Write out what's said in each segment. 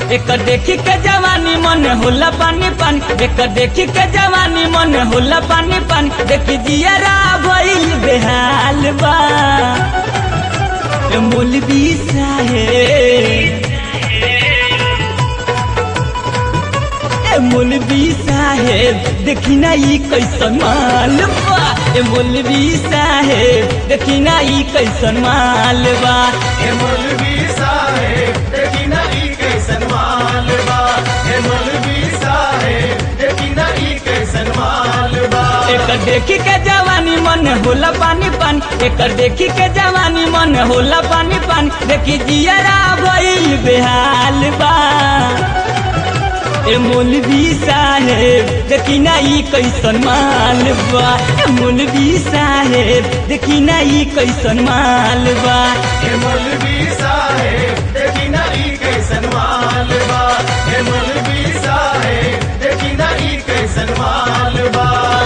एक देखी के जवानी मन होला पानी पानी एक देखी के जवानी मन होला पानी पानी देखी जियरा भइल बेहाल बा ए मौलवी साहेब ए मौलवी साहेब देखी ना ई कैसन माल बा ए मौलवी साहेब देखी ना ई कैसन माल बा हे मौलवी साहेब देखी ना ई कैसन माल बा हे मौलवी साहेब देखी ना ई कैसन माल बा एक देखी के जवानी मन होला पानी पानी एक देखी के जवानी मन होला पानी पानी देखी जियरा भइल बेहाल बा ए मौलवी साहेब देखी ना ई कैसन माल बा ए मौलवी साहेब देखी ना ई कैसन माल बा हे मौलवी साहेब देखी ना ई कैसन माल बा हे मौलवी साहेब देखी ना ई कैसन माल बा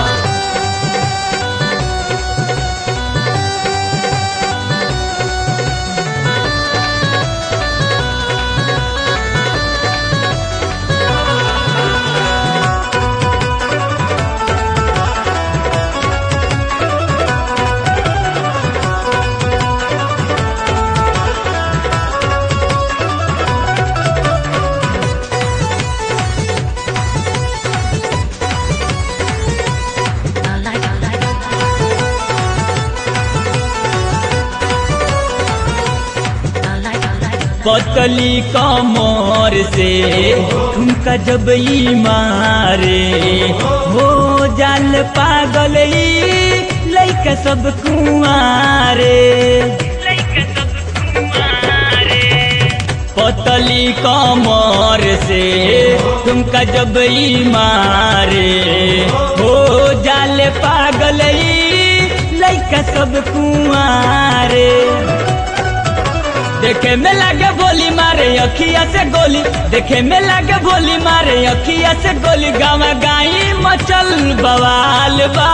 पतली कमर से ठुमका जब ई मारे हो जाल पागल ई लइका सब कुआरे पतली कमर से ठुमका जब ई मारे हो जाल पागल ई लइका सब कुआरे देखे में लागे बोली मारे अखिया से गोली देखे में लागे बोली मारे अखिया से गोली गावा गाई मचल बवाल बा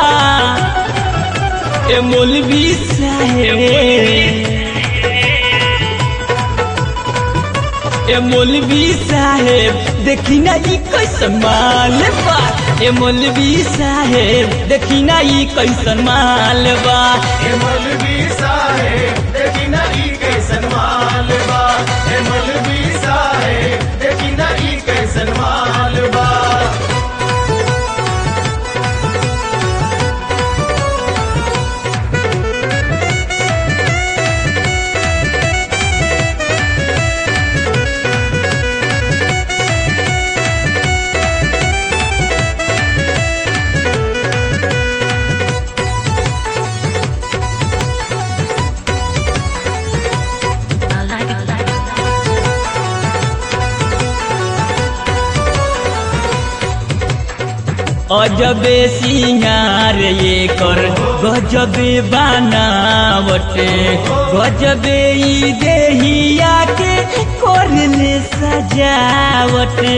ए मौलवी साहेब ए मौलवी साहेब देखी ना ई कैसन माल बा ए मौलवी साहेब देखी ना ई कैसन माल बा हे मौलवी साहेब देखी ना ई कैसन माल बा हे मौलवी साहेब देखी ना ई कैसन माल बा अजबे सिंगार ये कर गजबे बनावटे गजबे ई देहिया के करले सजावटे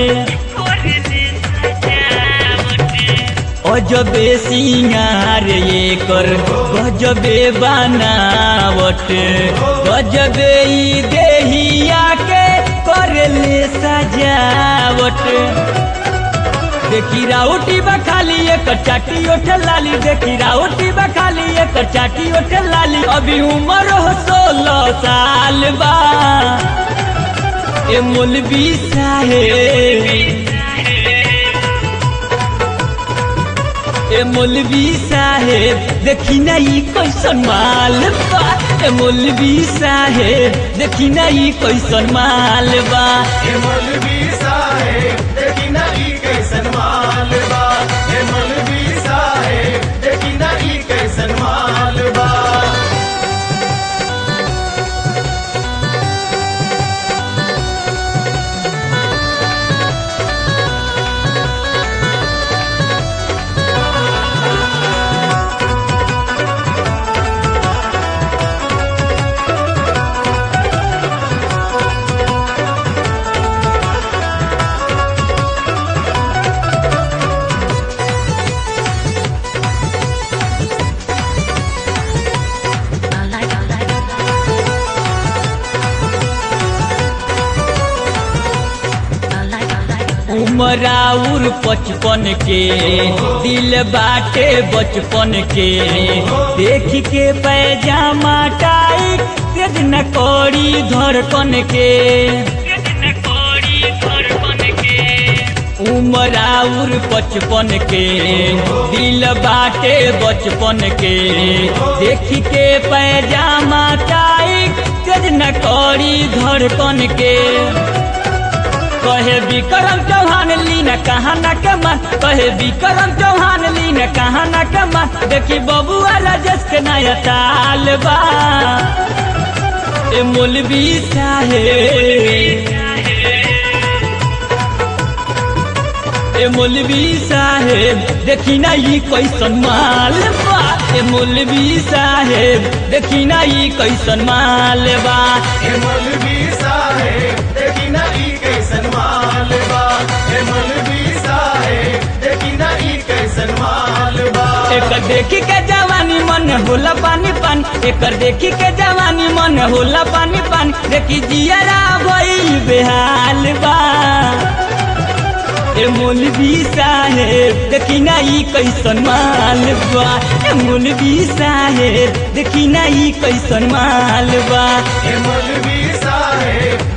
अजबे सिंगार ये कर गजबे बनावट गजबे ई देहिया के करले सजावट देखी राउटी बखाली एक चाटी ओठ लाली देखी राउटी बखाली एक चाटी ओठ लाली अभी उम्र हो सोलह साल बा ए मौलवी साहेब ए मौलवी साहेब देखी ना ई कैसन माल बा ए मौलवी साहेब देखी ना ई कैसन माल बा हे मौलवी साहेब देखी ना ई कैसन माल बा हे मौलवी साहेब देखी ना ई कैसन माल बा उमराउर पचपन के दिल बाटे बचपन के देख के पैजामा टाइट तेज न कौड़ी धड़कन के उमराउर पचपन के दिल बाटे बचपन के देख के पैजामा टाइट तेज न कौड़ी धड़कन के कहे विक्रम चौहान लीन कहा न कमा कहे विक्रम चौहान लीन कहा न कमा देखी बबुआ राजेश के नया ताल बा ए मौलवी साहेब ए मौलवी साहेब देखी ना ई कैसन माल बा ए मौलवी साहेब देखी ना ई कैसन माल बा हे मौलवी साहेब देखी ना ई कैसन माल बा हे मौलवी साहेब देखी ना ई कैसन माल बा एकर देखी के जवानी मन होला पानी पान एकर देखी के जवानी मन होला पानी पान देखी जियरा भइल बेहाल बा ए मौलवी साहेब देखी ना ई कैसन माल बा ए मौलवी साहेब देखी ना ई कैसन माल बा हे मौलवी साहेब